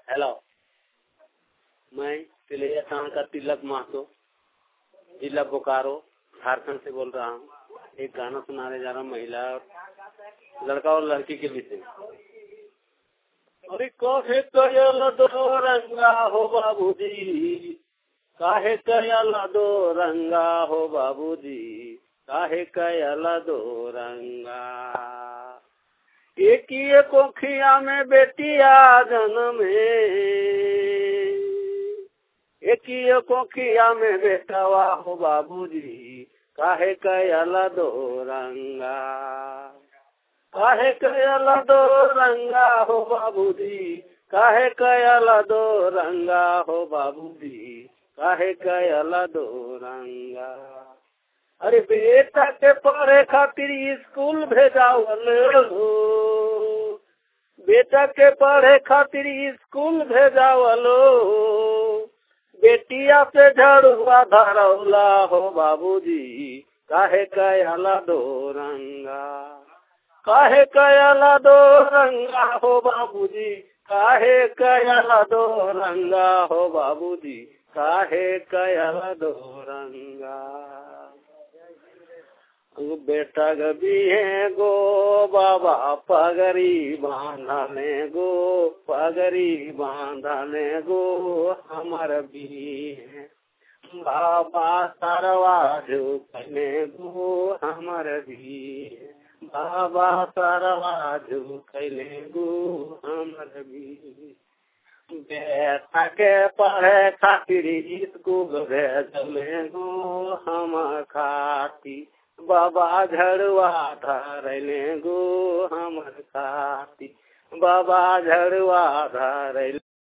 hello मैं तिलैया थाना का तिलक महतो जिला बोकारो झारखंड से बोल रहा हूँ एक गाना सुनाने जा रहा हूँ महिला और लड़का और लड़की के विषय में अरे काहे कयल दो रंगा हो बाबूजी काहे कयल दो रंगा हो बाबूजी काहे कयल दो रंगा एक ही कोखिया में बेटिया जन्म एक ही कोखिया में बेटवा हो बाबूजी काहे कयल दो रंगा काहे कयल दो रंगा हो बाबूजी काहे कयल दो रंगा हो बाबूजी काहे कयल दो रंगा अरे बेटा के पढ़े खातिर स्कूल भेजावल बेटा के पढ़े खातिर स्कूल भेजावलो बेटिया से झड़ुआ धरौला हो बाबूजी काहे कयाला दो रंगा काहे कयाला दो रंगा हो बाबूजी काहे कयाला दो रंगा हो बाबूजी काहे कयाला दो रंगा बेटा गबी गो बाबा पगरी बांधने गो पगरी बांधने गो हमर भी बाबा सरवा झुकने गो हमर भी बाबा सरवा झुकने गो हमर भी बेटा के पढ़े खातिर स्कूल भेजले गो हम खाती बाबा झड़ुआ धरले गो हमर खाती बाबा झड़ुआ धरले